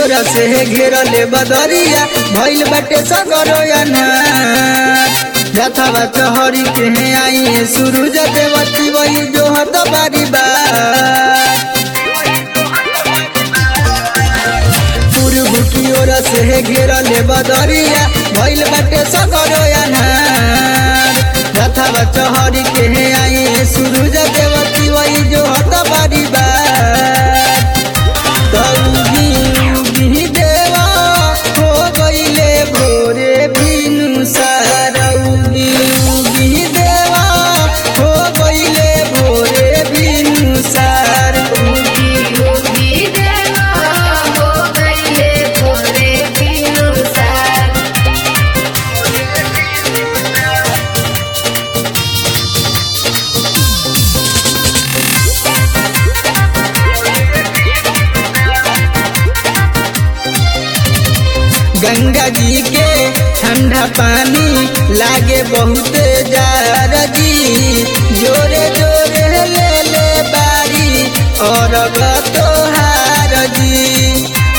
ओरा से घेरले बदरिया भइल बाटे सगरो जथावा चहरी के आई सूरज देवती वही जो हत बारी बार पूर्व की ओर से घेरले बदरिया भइल बाटे सगरो जथावा चहरी के आई सूरज देवती वही जो हत बारी बार कौगी उगी देवा हो गईले भोरे बिनु सारौगी उगी देवा हो गईले भोरे बिनु सार उगी उगी देवा हो गईले भोरे बिनुसार गंगा जी के ठंडा पानी लागे बहुत जार जी जोरे जोरे ले ले बारी और तोहार जी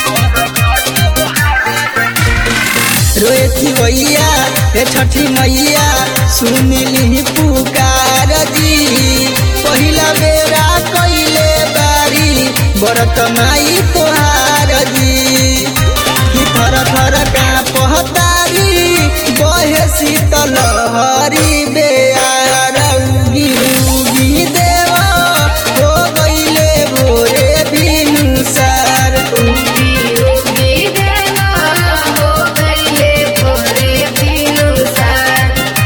रोएती भैया हे छठी मैया सुनिली पुकार जी पहिला बेरा कैले बारी बरत माई तोहार जी कि थर थर का पहतारी बहे शीतल हरी बेयार उगी उगी देवा हो गईले भोरे बिनुसार उगी उगी देवा हो गईले भोरे बिनुसार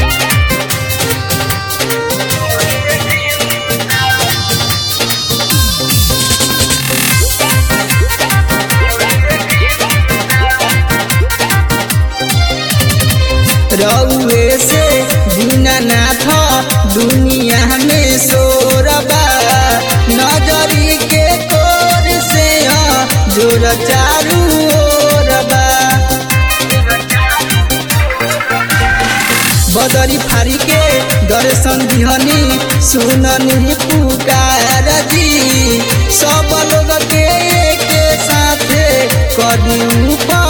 रउए से दीनानाथ दुनिया में सोरबा नजरी के कोर से ह जोर चारू ओरबा बदरी फारी के दर्शन दिहनी सुननी पुकार जी सब लोग के एक साथे करी ऊपर